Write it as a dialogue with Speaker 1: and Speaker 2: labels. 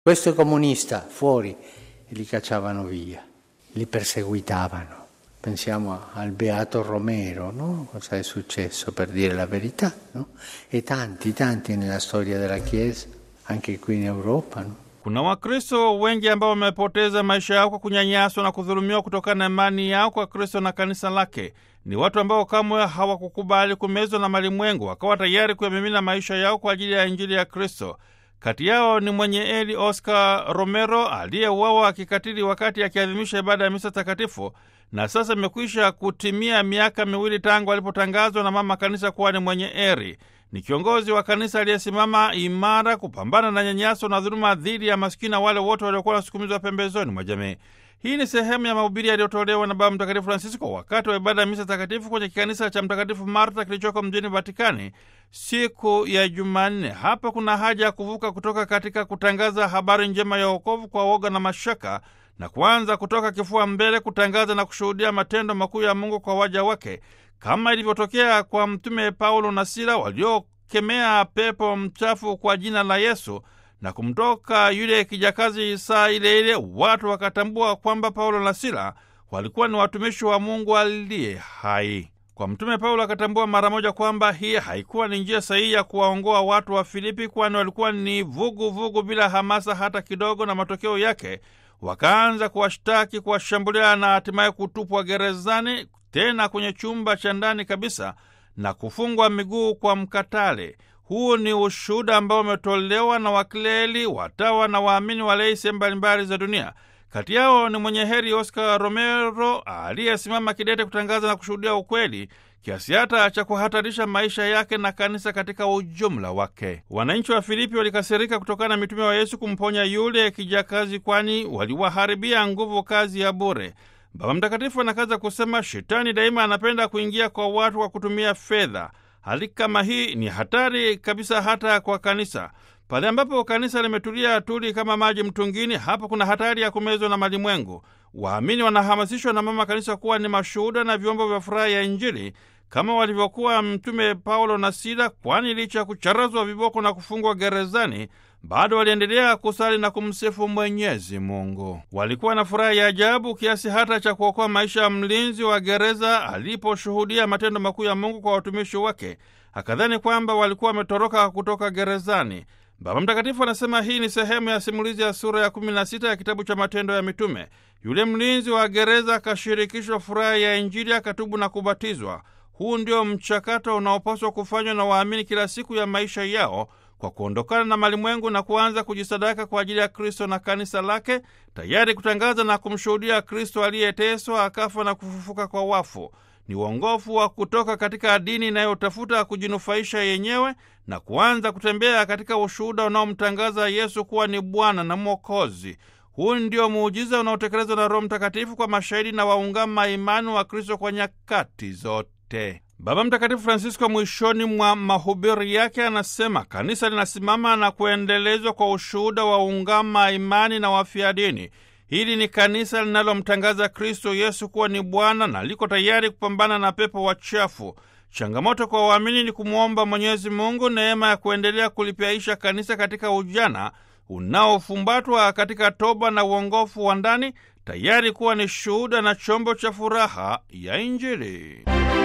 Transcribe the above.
Speaker 1: Questo comunista fuori e li cacciavano via, li perseguitavano. Pensiamo al beato Romero, no? Cosa è successo per dire la verità, no? E tanti, tanti nella storia della Chiesa, anche qui in Europa, no?
Speaker 2: Kuna Wakristo wengi ambao wamepoteza maisha yao kwa kunyanyaswa na kudhulumiwa kutokana na imani yao kwa Kristo na kanisa lake. Ni watu ambao kamwe hawakukubali kumezwa na malimwengu, wakawa tayari kuyamimina maisha yao kwa ajili ya Injili ya Kristo. Kati yao ni mwenye eli Oscar Romero aliyeuawa kikatili wakati akiadhimisha ibada ya misa takatifu, na sasa imekwisha kutimia miaka miwili tangu alipotangazwa na mama kanisa kuwa ni mwenye eri. Ni kiongozi wa kanisa aliyesimama imara kupambana na nyanyaso na dhuluma dhidi ya maskini na wale wote waliokuwa wanasukumizwa pembezoni mwa jamii. Hii ni sehemu ya mahubiri yaliyotolewa na Baba Mtakatifu Francisco wakati wa ibada ya misa takatifu kwenye kikanisa cha Mtakatifu Marta kilichoko mjini Vatikani siku ya Jumanne. Hapa kuna haja ya kuvuka kutoka katika kutangaza habari njema ya wokovu kwa woga na mashaka na kuanza kutoka kifua mbele kutangaza na kushuhudia matendo makuu ya Mungu kwa waja wake kama ilivyotokea kwa Mtume Paulo na Sila waliokemea pepo mchafu kwa jina la Yesu na kumtoka yule kijakazi saa ile ile, watu wakatambua kwamba Paulo na Sila walikuwa ni watumishi wa Mungu aliye hai. Kwa Mtume Paulo akatambua mara moja kwamba hii haikuwa ni njia sahihi ya kuwaongoa watu wa Filipi, kwani walikuwa ni vuguvugu vugu bila hamasa hata kidogo, na matokeo yake wakaanza kuwashtaki, kuwashambulia na hatimaye kutupwa gerezani, tena kwenye chumba cha ndani kabisa na kufungwa miguu kwa mkatale. Huu ni ushuhuda ambao umetolewa na wakleri, watawa na waamini walei sehemu mbalimbali za dunia. Kati yao ni mwenye heri Oscar Romero aliyesimama kidete kutangaza na kushuhudia ukweli kiasi hata cha kuhatarisha maisha yake na kanisa katika ujumla wake. Wananchi wa Filipi walikasirika kutokana na mitume wa Yesu kumponya yule kijakazi, kwani waliwaharibia nguvu kazi ya bure. Baba Mtakatifu anakaza kusema, shetani daima anapenda kuingia kwa watu kwa kutumia fedha. Hali kama hii ni hatari kabisa hata kwa kanisa. Pale ambapo kanisa limetulia tuli kama maji mtungini, hapo kuna hatari ya kumezwa na malimwengu. Waamini wanahamasishwa na mama kanisa kuwa ni mashuhuda na vyombo vya furaha ya Injili kama walivyokuwa Mtume Paulo na Sila, kwani licha ya kucharazwa viboko na kufungwa gerezani bado waliendelea kusali na kumsifu Mwenyezi Mungu. Walikuwa na furaha ya ajabu kiasi hata cha kuokoa maisha ya mlinzi wa gereza aliposhuhudia matendo makuu ya Mungu kwa watumishi wake, akadhani kwamba walikuwa wametoroka kutoka gerezani. Baba Mtakatifu anasema hii ni sehemu ya simulizi ya sura ya 16 ya kitabu cha Matendo ya Mitume. Yule mlinzi wa gereza akashirikishwa furaha ya Injili, akatubu na kubatizwa. Huu ndio mchakato unaopaswa kufanywa na waamini kila siku ya maisha yao kwa kuondokana na malimwengu na kuanza kujisadaka kwa ajili ya Kristo na kanisa lake, tayari kutangaza na kumshuhudia Kristo aliyeteswa, akafa na kufufuka kwa wafu. Ni uongofu wa kutoka katika dini inayotafuta kujinufaisha yenyewe na kuanza kutembea katika ushuhuda unaomtangaza Yesu kuwa ni Bwana na Mwokozi. Huu ndio muujiza unaotekelezwa na Roho Mtakatifu kwa mashahidi na waungama imani wa Kristo kwa nyakati zote. Baba Mtakatifu Francisco mwishoni mwa mahubiri yake anasema kanisa linasimama na kuendelezwa kwa ushuhuda wa ungama imani na wafia dini. Hili ni kanisa linalomtangaza Kristo Yesu kuwa ni Bwana na liko tayari kupambana na pepo wachafu. Changamoto kwa waamini ni kumwomba Mwenyezi Mungu neema ya kuendelea kulipyaisha kanisa katika ujana unaofumbatwa katika toba na uongofu wa ndani, tayari kuwa ni shuhuda na chombo cha furaha ya Injili.